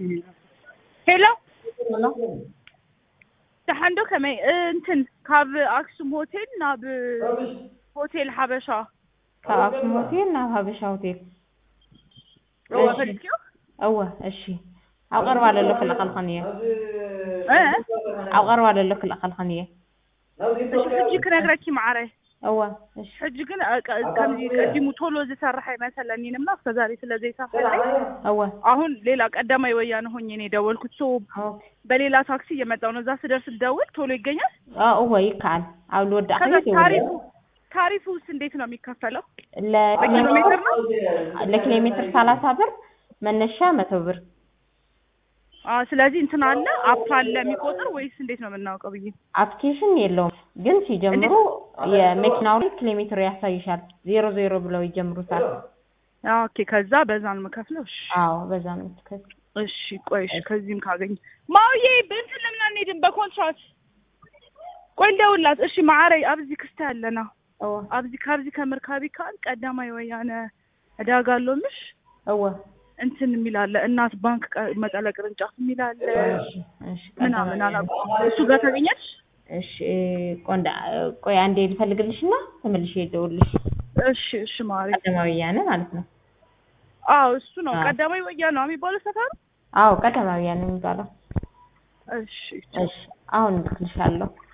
ሄሎ ደሓን ዶ ከመይ እንትን ካብ ኣክሱም ሆቴል ናብ ሆቴል ሓበሻ ካብ ኣክሱም ሆቴል ናብ ሃበሻ ሆቴል ሮባ እሺ። ፈልክዮ እወ እሺ ኣብ ቀረባ ለሎ ክልኸልኸን እየ እ ኣብ ቀረባ ለሎ ክልኸልኸን እየ እሺ ሕጂ ክነግረኪ ማዕረ እወ እሺ ሕጂ ግን አ- ቀ- ከምዚ ቀዲሙ ቶሎ ዝሰርሐ ይመሰለኒ ንምና እስከ ዛሬ ስለዘይሳፈረኝ እወ አሁን ሌላ ቀዳማይ ወያነ ሆኜ ነው የደወልኩት ሶ ኦኬ በሌላ ታክሲ እየመጣሁ ነው እዛ ስደርስ ልደውል ቶሎ ይገኛል አ እወ ይከዓል ኣብ ልወዳእ ከዛ ከይት ታሪፉ ታሪፉ ውስጥ እንዴት ነው የሚከፈለው ለኪሎ በኪሎ ሜትር ነው ለኪሎ ሜትር ሰላሳ ብር መነሻ መቶ ብር አ ስለዚህ እንትን አለ አፕ አለ የሚቆጥር ወይስ እንዴት ነው የምናውቀው ብዬ አፕሊኬሽን የለውም ግን ሲጀምሩ የመኪናው ላይ ኪሎ ሜትር ያሳይሻል ዜሮ ዜሮ ብለው ይጀምሩታል አ ኦኬ ከዛ በዛ ነው የምከፍለው እሺ አዎ በዛ ነው የምትከፍል እሺ ቆይ እሺ ከዚህም ካገኝ ማውዬ በእንትን ለምን አንሄድም በኮንትራት ቆይ እንደውላት እሺ ማዕረይ ኣብዚ ክስተ ኣለና እወ ኣብዚ ካብዚ ከምርካቢ ካል ቀዳማይ ወያነ ዕዳጋ ኣሎምሽ እወ እንትን የሚል አለ እናት ባንክ ቀ- መቀለ ቅርንጫፍ የሚል አለ እሺ እሺ ምናምን አላውቅም እሱ ጋር ታገኛለሽ እሺ ቆንዳ ቆይ አንዴ ልፈልግልሽና ተመልሼ ልደውልልሽ እሺ እሺ ማሪ ቀዳማዊ ወያነ ማለት ነው አዎ እሱ ነው አዎ። ቀዳማይ ወያነ ነው የሚባለው ሰፈሩ አዎ ቀዳማዊ ወያነ የሚባለው እሺ እሺ አሁን እልክልሻለሁ